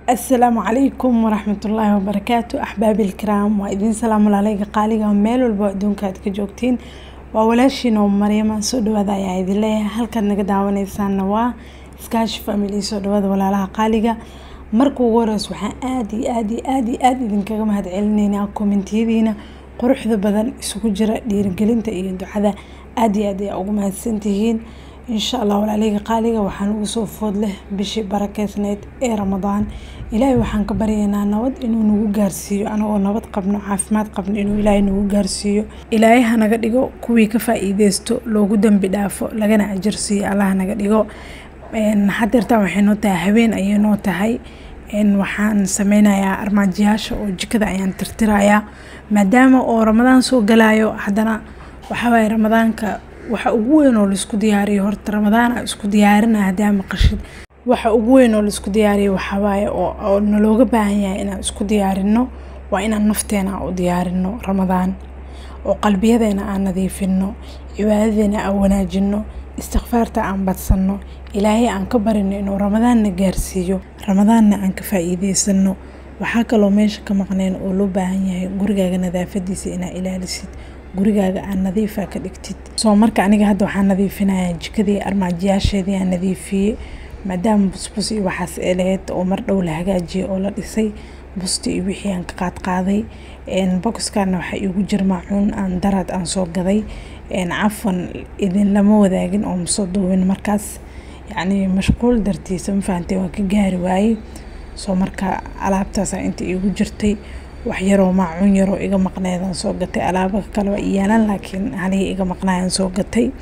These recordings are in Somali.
asalaamu calaykum waraxmatullaahi wabarakaatu axbaabi ilkiraam waa idiin salaamo laalayga qaaliga meel walba adduunka aad ka joogtiin waa walaashiin oo maryama soo dhawaada ayaa idin leeyahay halkaad naga daawanaysaanna waa iskaashi family soo dhawaada walaalaha qaaliga marka ugu horeys waxaan aada iyo aada iyo aada iyo aada idinkaga mahad celinaynaa kommentiyadiina quruxda badan isugu jira dhiirigelinta iyo ducada aada iyo aad ayaa ugu mahadsantihiin insha allah walaaleyga qaaliga waxaan ugu soo food leh bishii barakeysneyd ee ramadaan ilaahay waxaan ka baryaynaa nabad inuu nagu gaarsiiyo anagoo nabad qabno caafimaad qabno inuu ilaahay nagu gaarsiiyo ilaahay hanaga dhigo kuwii ka faa-iideysto loogu dambi dhaafo lagana ajarsiiyo allah naga dhigo hadeertaan waxay noo tahay habeen ayay noo tahay waxaan sameynayaa armaajiyaasha oo jikada ayaan tirtirayaa maadaama oo ramadaan soo galayo haddana waxawaaye ramadaanka waxa ugu weyn oo laisku diyaariyo horta ramadaana isku diyaarina hadaa maqashid waxa ugu weyn oo laisku diyaariyo waxawaaye oo nalooga baahan yahay inaan isku diyaarino waa inaan nafteena u diyaarino ramadaan oo qalbiyadeena aan nadiifino cibaadadeena aan wanaajino istikfaarta aan badsanno ilaahay aan ka barino inuu ramadaanna gaarsiiyo ramadaanna aan ka faa-iideysano waxaa kaloo meesha ka maqneen oo loo baahan yahay gurigaaga nadaafadiisa inaa ilaalisid gurigaaga aan nadiifa ka dhigtid soo marka aniga hadda waxaan nadiifinayaa jikadii armaajiyaasheedii aan nadiifiyey maadaama busbus iyo waxaas ee laheyd oo mar dhow la hagaajiyay oo la dhisay busti iyo wixii aan ka qaadqaaday boxkana waxaa iigu jir maacuun aan daraad aan soo gaday cafan idin lama wadaagin oo masoo duubin markaas yacni mashquul dartiisa ma fahantay waa ka gaari waayey soo marka alaabtaasa inta iigu jirtay wax yaroo maacuun yaroo iga maqneedaan soo gatay alaaba kale waa iyaalan laakiin halihii iga maqnaayaan soo gatay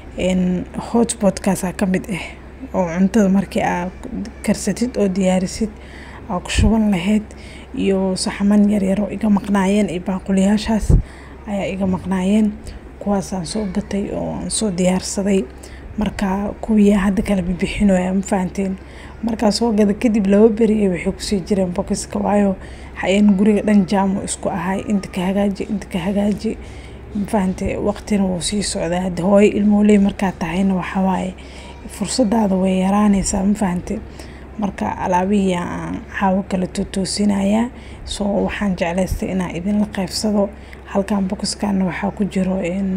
hotbotkaasaa ka mid ah oo cuntada markii aa karsatid oo diyaarisid aa ku shuban lahayd iyo saxaman yaryaroo iga maqnaayeen iyo baaquliyaashaas ayaa iga maqnaayeen kuwaasaan soo gatay oo aan soo diyaarsaday marka kuwiyaa hadda kala bibixinoya ma fahanteen markaa soo gada kadib laba beri waxay kusii jireen bokiska waayo hayan guriga dhan jaamo isku ahay inta ka hagaaji inta ka hagaaji mafahante waqtina wuu sii socdaa hadda hooyo ilmooley markaa tahayna waxawaaye fursadaada way yaraanaysaa ma fahante marka alaabihii aan caawo kala totoosinayaa soo waxaan jeclaystay inaan idinla qeybsado halkan bokiskana waxaa ku jiro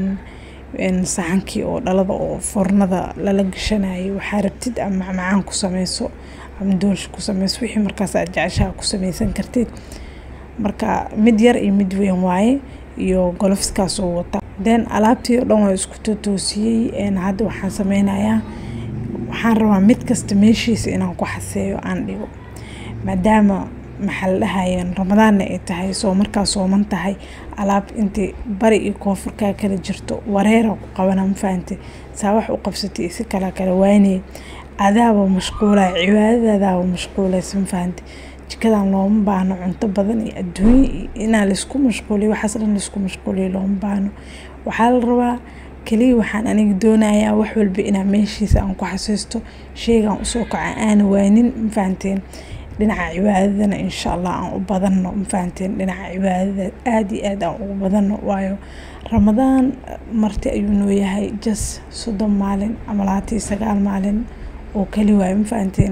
saxankii oo dhalada oo fornada lala gashanayay waxaa rabtid ama macmacaan ku sameyso ama doolsha ku sameyso wixii markaas aad jeceshaha ku sameysan kartid marka mid yar iyo mid weyn waaye iyo golofskaas oo wata den alaabtii oo dhan waa isku totoosiyey hadda waxaan sameynayaa waxaan rabaa mid kasta meeshiisa inaan ku xaseeyo aan dhigo maadaama maxaa la dhahayeen ramadaanna ay tahay soo markaa sooman tahay alaab intii bari iyo koonfurkaa kala jirto wareera ku qabana ma fahante saa wax u qabsatay si kala kala waynay adaaba mashquulay cibaadadaadaaba mashquulaysa ma fahante jikadan looma baahno cunto badan iyo adduunye inaa laisku mashquuliyo waxaas dhan laisku mashquuliyo looma baahno waxaa la rabaa kaliya waxaan aniga doonayaa wax walba inaa meeshiisa aan ku xasuusto sheegaan usoo kaca aana waanin ma fahanteen dhinaca cibaadadana insha allah aan u badano ma fahanteen dhinaca cibaadada aada iyo aad aan ugu badano waayo ramadaan marti ayuu noo yahay jas soddon maalin ama labaatan iyo sagaal maalin oo kali waayo ma fahanteen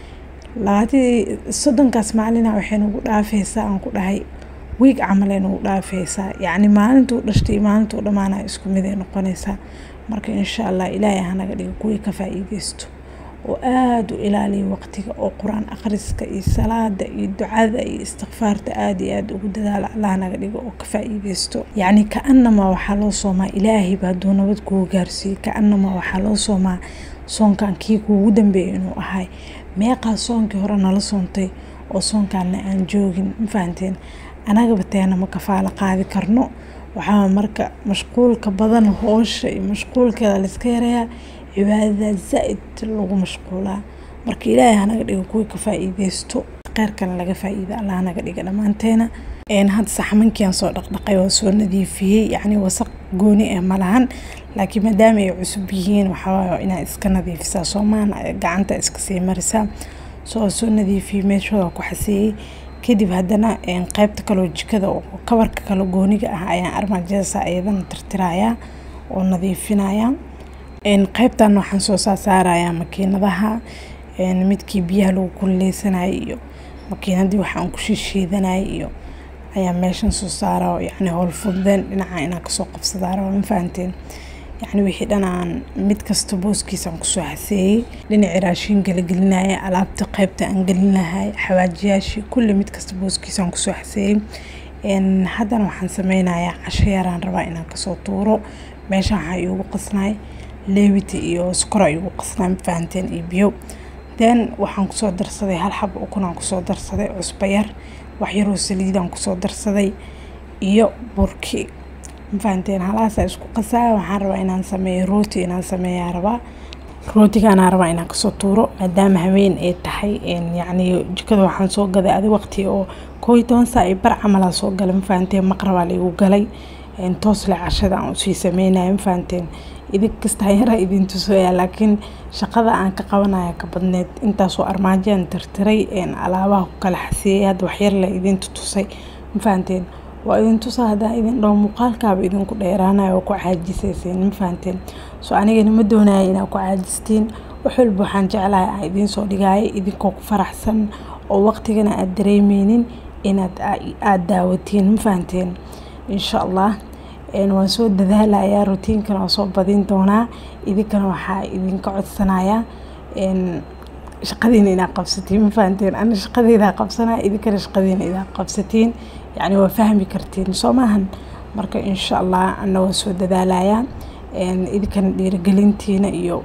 labaatan soddonkaas maalina waxay nagu dhaafeysaa aan ku dhahay wiig camalay nagu dhaafeysaa yacni maalintuu dhashtay maalintuu dhammaana isku mid ay noqonaysaa marka insha allah ilaahay hanaga dhigo kuwii ka faa-iideysto oo aada u ilaaliya waqtiga oo qur-aan akhriska iyo salaada iyo ducada iyo istikfaarta aada iyo aada ugu dadaala allah naga dhigo oo ka faa-iideysto yacni ka-anamaa waxaa loo soomaa ilaahayba hadduu nabad kugu gaarsiiyey ka-anamaa waxaa loo soomaa soonkan kii kuugu dambeeyay inuu ahay meeqaa soonkii hore nala soontay oo soonkaana aan joogin ma fahanteen anagaba teena ma kafaalo qaadi karno waxaa marka mashquulka badan hoosha iyo mashquulkeeda layska yarayaa cibaadada zaa-id lagu mashquulaa marka ilaahay hanaga dhigo kuwii ka faa-iideysto kheyrkana laga faa-iida allah hanaga dhiga dhammaanteena hadda saxmankiiaan soo dhaqdhaqay waa soo nadiifiyey yacni wasaq gooni ah ma lahan laakiin maadaama ay cusub yihiin waxawaaye inaa iska nadiifisaa soomaan gacanta iska sii marisaa soo soo nadiifiyey meeshooda ku xaseeyey kadib haddana qeybta kaloo jikada oo kabarka kale gooniga ah ayaan armaajadasa iyadana tirtirayaa oo nadiifinaya qeybtan waxaan soo saasaarayaa makiinadaha midkii biyaha lagu kululeysanayay iyo makiinadii waxaan ku shiishiidanayay iyo ayaa meeshan soo saara yacni howl fududeen dhinaca inaan kasoo qabsadaa raba ma fahanteen yacni wixii dhan aan mid kasta booskiisaan kusoo xaseeyey dhinacii raashinka la gelinaya alaabta qaybta aan gelin lahay xawaajiyaashii kulli mid kasta booskiisaan kusoo xaseeyey haddana waxaan sameynayaa casho yaraan rabaa inaan kasoo tuuro meesha waxaa iigu qasnay leewita iyo sokora iigu qasnay ma fahanteen iyo biyo then waxaan kusoo darsaday hal xaba ukunaan kusoo darsaday cusbo yar wax yaroo saliidaan kusoo darsaday iyo burki ma fahanteen halaasaa isku qasaa waxaan rabaa inaan sameeyo rooti inaan sameeyaa rabaa rootigaanaa rabaa inaan kasoo tuuro maadaama haween ay tahay yacni jikada waxaan soo gaday adi waqti oo koo iyo toban saa iyo bar camalaa soo galay ma fahanteen maqrabaa laigu galay toosle cashada aan usii sameynaya ma fahanteen idin kastaa yaraa idin tusaya laakiin shaqada aan ka qabanaya ka badneed intaasoo armaajaan tirtiray alaabaha ku kala xasiyey hadda waxyarle idin tutusay ma fahanteen waa idin tusaa haddaan idin dhaho muuqaalkaaba idinku dheeraanayo oo ku caajisayseen ma fahanteen so anigana ma doonaya inaad ku caajistiin wax walba waxaan jeclahay aan idiin soo dhigaayo idinkoo ku faraxsan oo waqtigana aad dareemeynin inaad aada daawatiin ma fahanteen insha allah waan soo dadaalayaa rutiinkana waan soo badin doonaa idinkana waxaa idinka codsanayaa shaqadiina inaad qabsatiin ma fahanteen ana shaqadeydaa qabsanaya idinkana shaqadiina inaad qabsatiin yacni waa fahmi kartiin soo maahan marka insha allah ana waan soo dadaalayaa idinkana dhiirigelintiina iyo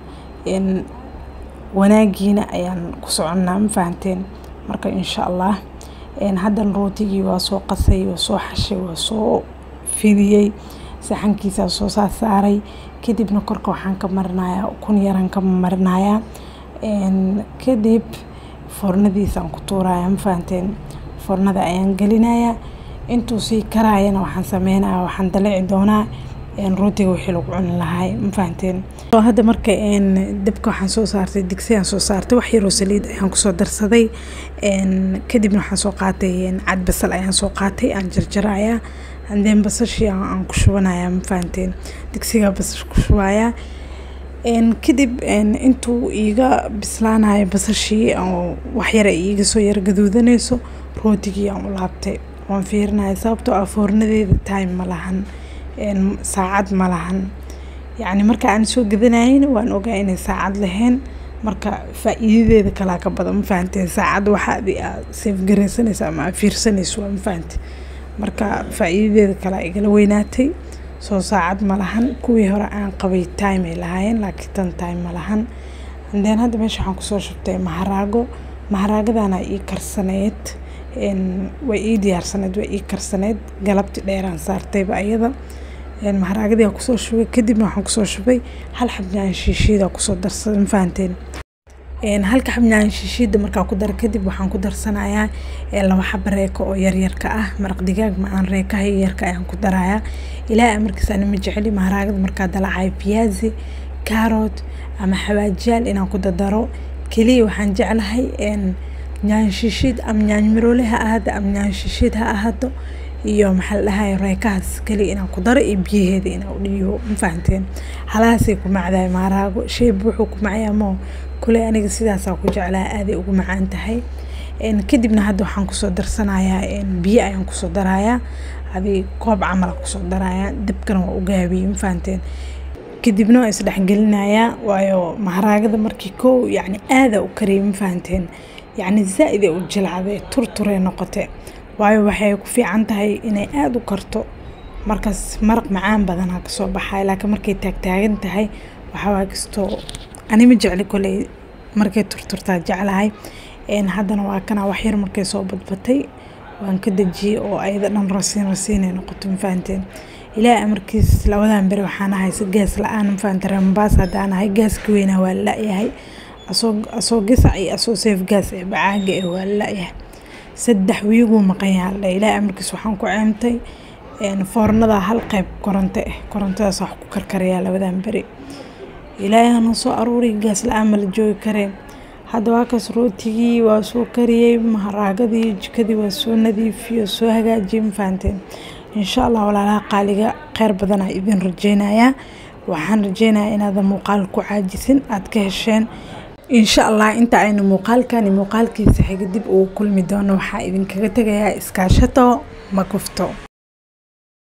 wanaagiina ayaan ku soconnaa ma fahanteen marka insha allah haddan rootigii waa soo qasay waa soo xashay waa soo fidiyey saxankiisaa soo saa saaray kadibna korka waxaan ka marinayaa ukun yaraan ka marinayaa kadib foornadiisaan ku tuuraya ma fahanteen foornada ayaan gelinayaa intuu sii karaayana waxaan sameynaya waxaan dalici doonaa rootiga wixii lagu cuni lahay ma fahanteen hadda marka dabka waxaan soo saartay digsiyaan soo saartay wax yaroo saliid ayaan kusoo darsaday kadibna waxaan soo qaatay cad basal ayaan soo qaatay aan jarjarayaa andeen basashii aan ku shubanaya ma fahanteen digsigaa basash ku shubayaa kadib intuu iiga bislaanayo basashii waxyara iiga soo yara gaduudanayso rootigii aan u laabtay waan fiirinaya sababtoo ah foornadeeda time ma lahan saacad ma lahan yacni marka aan soo gadanayna waan ogaa inay saacad lahayn marka faa-iidadeeda kalaa ka badan ma fahanteen saacad waxa adi aad seefgaraysanaysa ama aad fiirsanayso waa ma fahante marka faa-iidadeeda kalaa igala weynaatay soo saacad ma lahan kuwii hore aan qabay time ay lahaayeen laakiin tan time ma lahan andeen hadda meesha waxaan kusoo shubtay maharaago maharaagadana ii karsaneyd way ii diyaarsaneyd way ii karsaneyd galabti dheeraan saartayba ayada maharaagadii aan kusoo shubay kadibna waxaan kusoo shubay hal xabnaan shiishiida kusoo darsaday ma fahanteen halka xabnaan shiishiida markaa ku dara kadib waxaan ku darsanayaa laba xaba reeko oo yaryarka ah maraq digaag macaan reekaha yaryarka ayaan ku darayaa ilaa markiis ana ma jeceli maharaagada markaa dalacayo biyaazi kaarot ama xawaajiyaal inaan ku dadaro keliya waxaan jeclahay nyaan shishiid ama nyaan miroole ha ahaado ama nyaan shishiid ha ahaato iyo maxaa la dhahay reekahaas keliya inaan ku daro iyo biyaheeda inaan u dhiibo ma fahanteen halahaasay ku macdahay maharaago sheyb wuxuu ku macyaa moo kuley aniga sidaasaa ku jeclaa aaday ugu macaan tahay kadibna hadda waxaan kusoo darsanayaa biyo ayaan kusoo darayaa adi koob camala kusoo darayaa dabkana waa u gaabiyey ma fahanteen kadibna waa isdhexgelinayaa waayo maharaagada markii kow yacni aada u kariyay ma fahanteen yacni zaa-id ay u jilcday turturee noqote waayo waxay ku fiican tahay inay aada u karto markaas maraq macaan badanaa kasoo baxay laakiin markay taagtaagan tahay waxawaa kastoo ani ma jecli koley markay turturtaa jeclahay haddana waa kana waxyar markay soo badbatay waan ka dejiyey oo ayada dhan rasiin rasiinay noqoto ma fahanteen ilaahay amarkiis labadan beri waxaan ahay si gaas la-aan ma fahante reembaas haddaan ahay gaaska weynaa waa la-yahay asoo asoo gasac iyo asoo seef gaas ee bacaaga ee waa la-yahay saddex wiiguu maqan yaha la ilaahay amarkiis waxaan ku ceemtay foornada hal qayb koronto ah korontadaas wax ku karkarayaa labadan beri ilaahay hana soo aruuriy gaas la-aan mala joogi kareen hadda waa kaas rootigii waa soo kariyey maharaagadii jikadii waa soo nadiifiyey soo hagaajiyey ma fahanteen insha allah walaalaha qaaliga kheyr badanaa idin rajeynayaa waxaan rajeynayaa inaadan muuqaal ku caajisin aad ka hesheen insha allah inta aynu muuqaalkani muuqaalkiisa xiga dib ugu kulmi doono waxaa idinkaga tegayaa iskaashato ma kufto